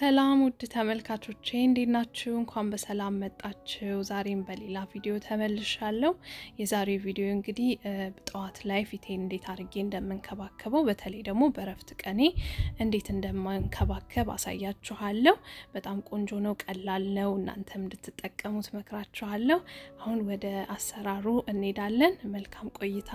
ሰላም ውድ ተመልካቾቼ እንዴት ናችሁ? እንኳን በሰላም መጣችሁ። ዛሬም በሌላ ቪዲዮ ተመልሻለሁ። የዛሬው ቪዲዮ እንግዲህ ጠዋት ላይ ፊቴን እንዴት አድርጌ እንደምንከባከበው በተለይ ደግሞ በእረፍት ቀኔ እንዴት እንደምንከባከብ አሳያችኋለሁ። በጣም ቆንጆ ነው፣ ቀላል ነው። እናንተም እንድትጠቀሙት መክራችኋለሁ። አሁን ወደ አሰራሩ እንሄዳለን። መልካም ቆይታ።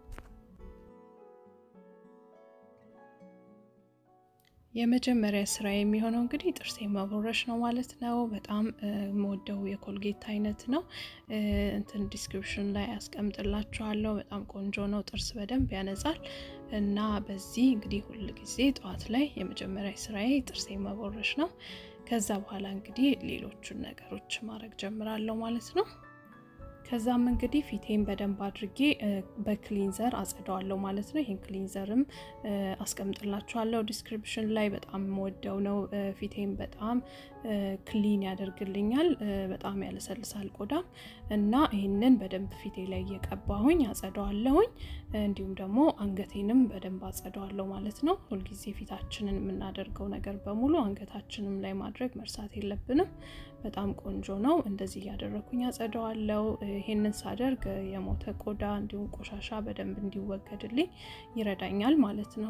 የመጀመሪያ ስራ የሚሆነው እንግዲህ ጥርሴ መቦረሽ ነው ማለት ነው። በጣም የምወደው የኮልጌት አይነት ነው። እንትን ዲስክሪፕሽን ላይ ያስቀምጥላችኋለሁ። በጣም ቆንጆ ነው። ጥርስ በደንብ ያነጻል እና በዚህ እንግዲህ ሁል ጊዜ ጠዋት ላይ የመጀመሪያ ስራዬ ጥርሴ መቦረሽ ነው። ከዛ በኋላ እንግዲህ ሌሎቹን ነገሮች ማድረግ ጀምራለሁ ማለት ነው። ከዛም እንግዲህ ፊቴን በደንብ አድርጌ በክሊንዘር አጸደዋለሁ ማለት ነው። ይህን ክሊንዘርም አስቀምጥላችኋለሁ ዲስክሪፕሽን ላይ። በጣም የምወደው ነው። ፊቴን በጣም ክሊን ያደርግልኛል። በጣም ያለሰልሳል ቆዳም እና ይህንን በደንብ ፊቴ ላይ እየቀባሁኝ አጸደዋለሁኝ። እንዲሁም ደግሞ አንገቴንም በደንብ አጸደዋለሁ ማለት ነው። ሁልጊዜ ፊታችንን የምናደርገው ነገር በሙሉ አንገታችንም ላይ ማድረግ መርሳት የለብንም። በጣም ቆንጆ ነው። እንደዚህ እያደረኩኝ አጸደዋለሁ። ይሄንን ሳደርግ የሞተ ቆዳ እንዲሁም ቆሻሻ በደንብ እንዲወገድልኝ ይረዳኛል ማለት ነው።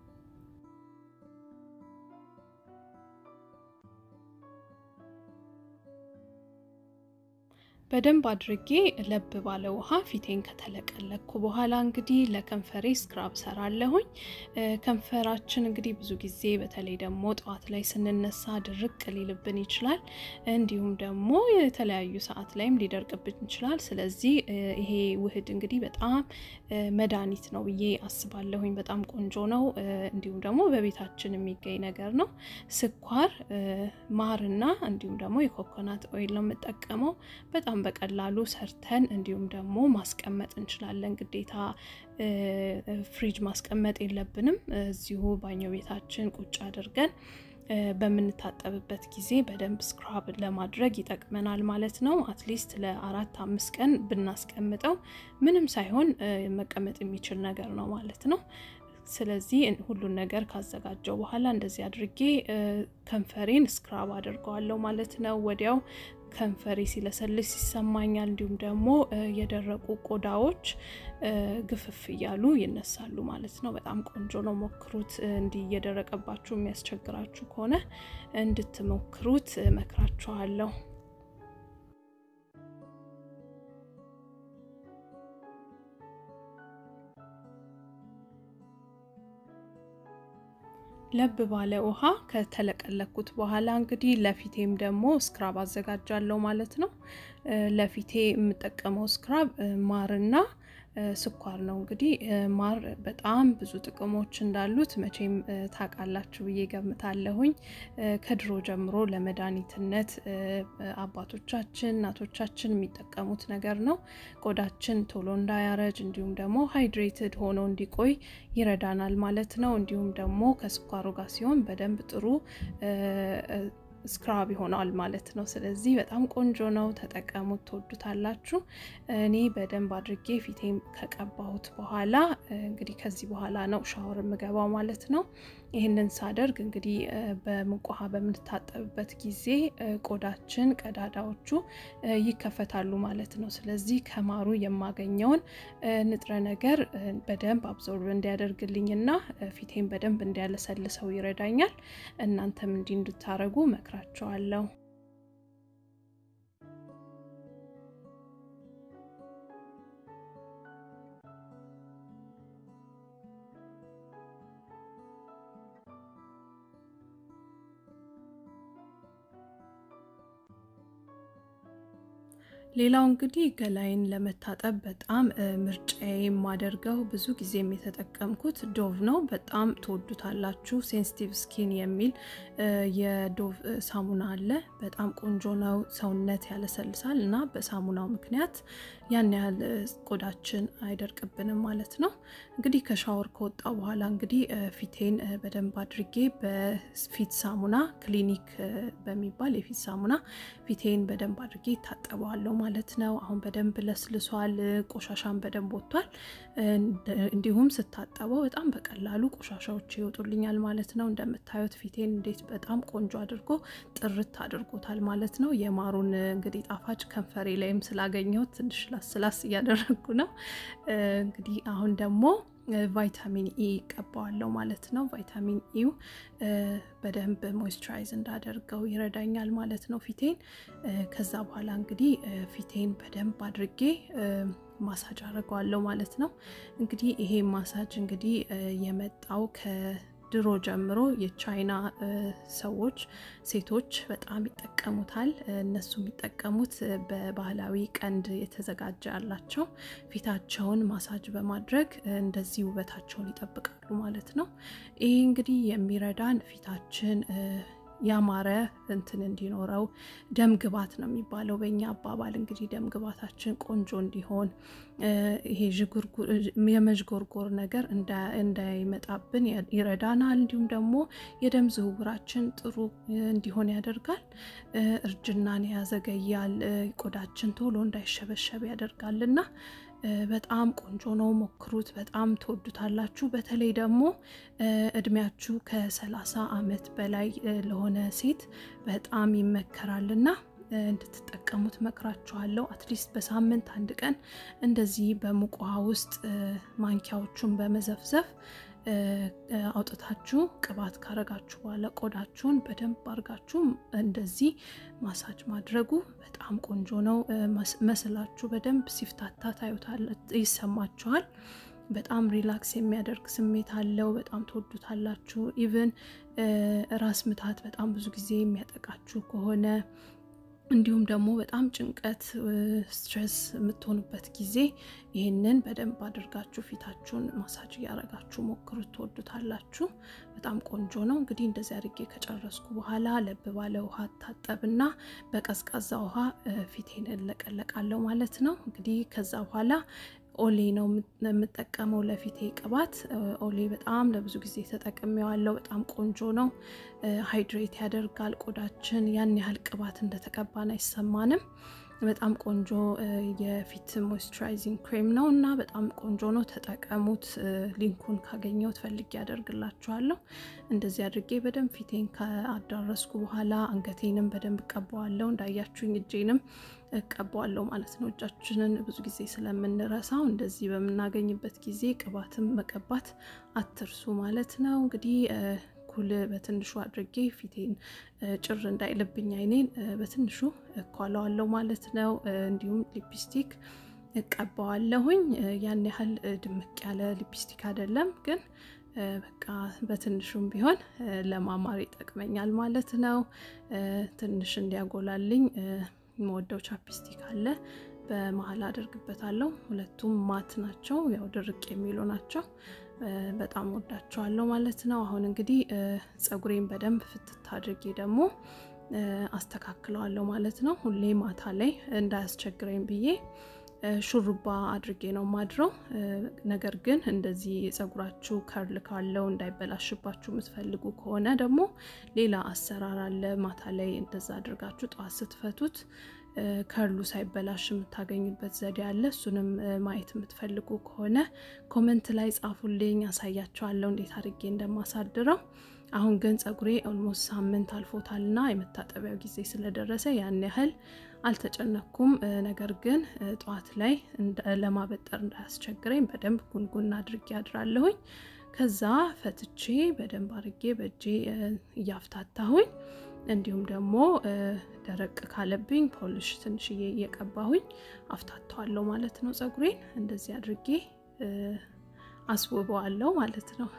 በደንብ አድርጌ ለብ ባለ ውሃ ፊቴን ከተለቀለኩ በኋላ እንግዲህ ለከንፈሬ ስክራብ ሰራለሁኝ። ከንፈራችን እንግዲህ ብዙ ጊዜ በተለይ ደግሞ ጠዋት ላይ ስንነሳ ድርቅ ሊልብን ይችላል። እንዲሁም ደግሞ የተለያዩ ሰዓት ላይም ሊደርቅብን ይችላል። ስለዚህ ይሄ ውህድ እንግዲህ በጣም መድኃኒት ነው ብዬ አስባለሁኝ። በጣም ቆንጆ ነው። እንዲሁም ደግሞ በቤታችን የሚገኝ ነገር ነው። ስኳር፣ ማርና እንዲሁም ደግሞ የኮኮናት ኦይል ነው የምጠቀመው በጣም በቀላሉ ሰርተን እንዲሁም ደግሞ ማስቀመጥ እንችላለን። ግዴታ ፍሪጅ ማስቀመጥ የለብንም። እዚሁ ባኞ ቤታችን ቁጭ አድርገን በምንታጠብበት ጊዜ በደንብ ስክራብ ለማድረግ ይጠቅመናል ማለት ነው። አትሊስት ለአራት አምስት ቀን ብናስቀምጠው ምንም ሳይሆን መቀመጥ የሚችል ነገር ነው ማለት ነው። ስለዚህ ሁሉን ነገር ካዘጋጀው በኋላ እንደዚህ አድርጌ ከንፈሬን ስክራብ አድርገዋለሁ ማለት ነው። ወዲያው ከንፈሬ ሲለሰልስ ይሰማኛል። እንዲሁም ደግሞ የደረቁ ቆዳዎች ግፍፍ እያሉ ይነሳሉ ማለት ነው። በጣም ቆንጆ ነው። ሞክሩት። እንዲህ እየደረቀባችሁ የሚያስቸግራችሁ ከሆነ እንድትሞክሩት መክራችኋለሁ። ለብ ባለ ውሃ ከተለቀለኩት በኋላ እንግዲህ ለፊቴም ደግሞ ስክራብ አዘጋጃለሁ ማለት ነው። ለፊቴ የምጠቀመው ስክራብ ማርና ስኳር ነው። እንግዲህ ማር በጣም ብዙ ጥቅሞች እንዳሉት መቼም ታውቃላችሁ ብዬ ገምታለሁኝ። ከድሮ ጀምሮ ለመድኃኒትነት አባቶቻችን እናቶቻችን የሚጠቀሙት ነገር ነው። ቆዳችን ቶሎ እንዳያረጅ እንዲሁም ደግሞ ሃይድሬትድ ሆኖ እንዲቆይ ይረዳናል ማለት ነው። እንዲሁም ደግሞ ከስኳሩ ጋር ሲሆን በደንብ ጥሩ ስክራብ ይሆናል ማለት ነው። ስለዚህ በጣም ቆንጆ ነው፣ ተጠቀሙት፣ ትወዱታላችሁ። እኔ በደንብ አድርጌ ፊቴም ከቀባሁት በኋላ እንግዲህ ከዚህ በኋላ ነው ሻወር የምገባው ማለት ነው። ይህንን ሳደርግ እንግዲህ በሙቅ ውሃ በምንታጠብበት ጊዜ ቆዳችን ቀዳዳዎቹ ይከፈታሉ ማለት ነው። ስለዚህ ከማሩ የማገኘውን ንጥረ ነገር በደንብ አብዞርብ እንዲያደርግልኝና ፊቴን በደንብ እንዲያለሰልሰው ይረዳኛል። እናንተም እንዲህ እንድታረጉ መክራቸዋለሁ። ሌላው እንግዲህ ገላይን ለመታጠብ በጣም ምርጫዬ የማደርገው ብዙ ጊዜም የተጠቀምኩት ዶቭ ነው። በጣም ትወዱታላችሁ። ሴንሲቲቭ ስኪን የሚል የዶቭ ሳሙና አለ። በጣም ቆንጆ ነው። ሰውነት ያለሰልሳል እና በሳሙናው ምክንያት ያን ያህል ቆዳችን አይደርቅብንም ማለት ነው። እንግዲህ ከሻወር ከወጣ በኋላ እንግዲህ ፊቴን በደንብ አድርጌ በፊት ሳሙና ክሊኒክ በሚባል የፊት ሳሙና ፊቴን በደንብ አድርጌ ይታጠበዋለሁ ማለት ነው። አሁን በደንብ ለስልሷል፣ ቆሻሻን በደንብ ወጥቷል። እንዲሁም ስታጠበው በጣም በቀላሉ ቆሻሻዎች ይወጡልኛል ማለት ነው። እንደምታዩት ፊቴን እንዴት በጣም ቆንጆ አድርጎ ጥርት አድርጎታል ማለት ነው። የማሩን እንግዲህ ጣፋጭ ከንፈሬ ላይም ስላገኘሁት ትንሽ ላስላስ እያደረግኩ ነው። እንግዲህ አሁን ደግሞ ቫይታሚን ኢ ቀባዋለሁ ማለት ነው። ቫይታሚን ኢው በደንብ ሞይስቸራይዝ እንዳደርገው ይረዳኛል ማለት ነው ፊቴን። ከዛ በኋላ እንግዲህ ፊቴን በደንብ አድርጌ ማሳጅ አድርገዋለሁ ማለት ነው። እንግዲህ ይሄ ማሳጅ እንግዲህ የመጣው ከድሮ ጀምሮ የቻይና ሰዎች ሴቶች በጣም ይጠቀሙታል። እነሱ የሚጠቀሙት በባህላዊ ቀንድ የተዘጋጀ ያላቸው ፊታቸውን ማሳጅ በማድረግ እንደዚህ ውበታቸውን ይጠብቃሉ ማለት ነው። ይሄ እንግዲህ የሚረዳን ፊታችን ያማረ እንትን እንዲኖረው ደም ግባት ነው የሚባለው በእኛ አባባል እንግዲህ ደም ግባታችን ቆንጆ እንዲሆን ይሄ የመዥጎርጎር ነገር እንዳይመጣብን ይረዳናል። እንዲሁም ደግሞ የደም ዝውውራችን ጥሩ እንዲሆን ያደርጋል። እርጅናን ያዘገያል። ቆዳችን ቶሎ እንዳይሸበሸብ ያደርጋል እና በጣም ቆንጆ ነው። ሞክሩት። በጣም ትወዱታላችሁ። በተለይ ደግሞ እድሜያችሁ ከሰላሳ ዓመት በላይ ለሆነ ሴት በጣም ይመከራልና እንድትጠቀሙት መክራችኋለሁ። አትሊስት በሳምንት አንድ ቀን እንደዚህ በሙቅ ውሃ ውስጥ ማንኪያዎቹን በመዘፍዘፍ አውጥታችሁ ቅባት ካረጋችሁ በኋላ ቆዳችሁን በደንብ አርጋችሁ እንደዚህ ማሳጅ ማድረጉ በጣም ቆንጆ ነው። መስላችሁ በደንብ ሲፍታታ ታዩታል፣ ይሰማችኋል። በጣም ሪላክስ የሚያደርግ ስሜት አለው። በጣም ትወዱታላችሁ። ኢቭን ራስ ምታት በጣም ብዙ ጊዜ የሚያጠቃችሁ ከሆነ እንዲሁም ደግሞ በጣም ጭንቀት፣ ስትሬስ የምትሆኑበት ጊዜ ይህንን በደንብ አድርጋችሁ ፊታችሁን ማሳጅ እያረጋችሁ ሞክሩት፣ ትወዱታላችሁ። በጣም ቆንጆ ነው። እንግዲህ እንደዚህ አድርጌ ከጨረስኩ በኋላ ለብ ባለ ውሃ ታጠብና በቀዝቃዛ ውሃ ፊቴን እለቀለቃለሁ ማለት ነው። እንግዲህ ከዛ በኋላ ኦሌ ነው የምጠቀመው ለፊቴ ቅባት። ኦሌ በጣም ለብዙ ጊዜ ተጠቅሜዋለሁ። በጣም ቆንጆ ነው። ሃይድሬት ያደርጋል ቆዳችን። ያን ያህል ቅባት እንደተቀባን አይሰማንም። በጣም ቆንጆ የፊት ሞይስቸራይዚንግ ክሬም ነው እና በጣም ቆንጆ ነው። ተጠቀሙት። ሊንኩን ካገኘሁት ፈልጌ ያደርግላችኋለሁ። እንደዚህ አድርጌ በደንብ ፊቴን ከአዳረስኩ በኋላ አንገቴንም በደንብ እቀባዋለሁ። እንዳያችሁኝ እጄንም እቀባዋለሁ ማለት ነው። እጃችንን ብዙ ጊዜ ስለምንረሳው እንደዚህ በምናገኝበት ጊዜ ቅባትም መቀባት አትርሱ ማለት ነው። እንግዲህ ኩል በትንሹ አድርጌ ፊቴን ጭር እንዳይልብኝ አይኔን በትንሹ እኳለዋለሁ ማለት ነው። እንዲሁም ሊፕስቲክ እቀባዋለሁኝ። ያን ያህል ድምቅ ያለ ሊፕስቲክ አይደለም ግን በቃ በትንሹም ቢሆን ለማማር ይጠቅመኛል ማለት ነው። ትንሽ እንዲያጎላልኝ የምወደው ቻፕስቲክ አለ በመሀል አደርግበታለሁ። ሁለቱም ማት ናቸው፣ ያው ድርቅ የሚሉ ናቸው። በጣም ወዳቸዋለሁ ማለት ነው። አሁን እንግዲህ ፀጉሬን በደንብ ፍትት አድርጌ ደግሞ አስተካክለዋለሁ ማለት ነው። ሁሌ ማታ ላይ እንዳያስቸግረኝ ብዬ ሹሩባ አድርጌ ነው ማድረው። ነገር ግን እንደዚህ ፀጉራችሁ ከርል ካለው እንዳይበላሽባችሁ የምትፈልጉ ከሆነ ደግሞ ሌላ አሰራር አለ። ማታ ላይ እንደዛ አድርጋችሁ ጠዋት ስትፈቱት ከርሉ ሳይበላሽ የምታገኙበት ዘዴ አለ። እሱንም ማየት የምትፈልጉ ከሆነ ኮመንት ላይ ጻፉልኝ፣ ያሳያችኋለሁ እንዴት አድርጌ እንደማሳድረው። አሁን ግን ፀጉሬ ኦልሞስት ሳምንት አልፎታልና የመታጠቢያው ጊዜ ስለደረሰ ያን ያህል አልተጨነኩም። ነገር ግን ጠዋት ላይ ለማበጠር እንዳያስቸግረኝ በደንብ ጉንጉን አድርጌ አድራለሁኝ። ከዛ ፈትቼ በደንብ አድርጌ በእጄ እያፍታታሁኝ እንዲሁም ደግሞ ደረቅ ካለብኝ ፖሊሽ ትንሽዬ እየቀባሁኝ አፍታተዋለሁ ማለት ነው። ፀጉሬን እንደዚህ አድርጌ አስውበዋለሁ ማለት ነው።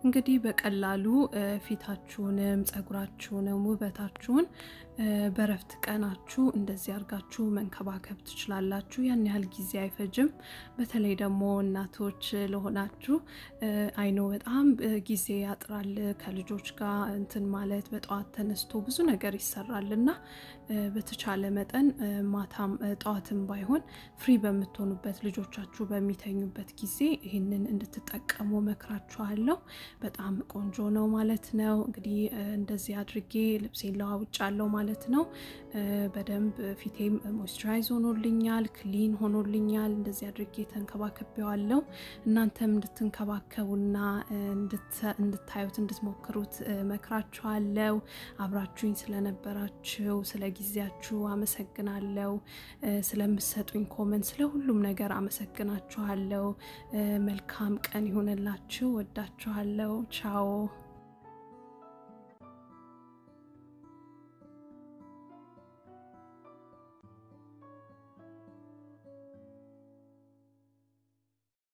እንግዲህ በቀላሉ ፊታችሁንም ጸጉራችሁንም ውበታችሁን በረፍት ቀናችሁ እንደዚህ አድርጋችሁ መንከባከብ ትችላላችሁ። ያን ያህል ጊዜ አይፈጅም። በተለይ ደግሞ እናቶች ለሆናችሁ አይኖ በጣም ጊዜ ያጥራል። ከልጆች ጋር እንትን ማለት በጠዋት ተነስቶ ብዙ ነገር ይሰራል እና በተቻለ መጠን ማታም ጠዋትም ባይሆን ፍሪ በምትሆኑበት ልጆቻችሁ በሚተኙበት ጊዜ ይህንን እንድትጠቀሙ መክራችኋለሁ። በጣም ቆንጆ ነው ማለት ነው። እንግዲህ እንደዚህ አድርጌ ልብሴን ለዋውጫለሁ ማለት ነው። በደንብ ፊቴም ሞይስቸራይዝ ሆኖልኛል፣ ክሊን ሆኖልኛል። እንደዚህ አድርጌ ተንከባከቤዋለሁ። እናንተም እንድትንከባከቡና እንድታዩት እንድትሞክሩት መክራችኋለሁ። አብራችሁኝ ስለነበራችሁ ስለ ጊዜያችሁ አመሰግናለሁ። ስለምሰጡኝ ኮመንት፣ ስለ ሁሉም ነገር አመሰግናችኋለሁ። መልካም ቀን ይሆንላችሁ። ወዳችኋለሁ። ቻው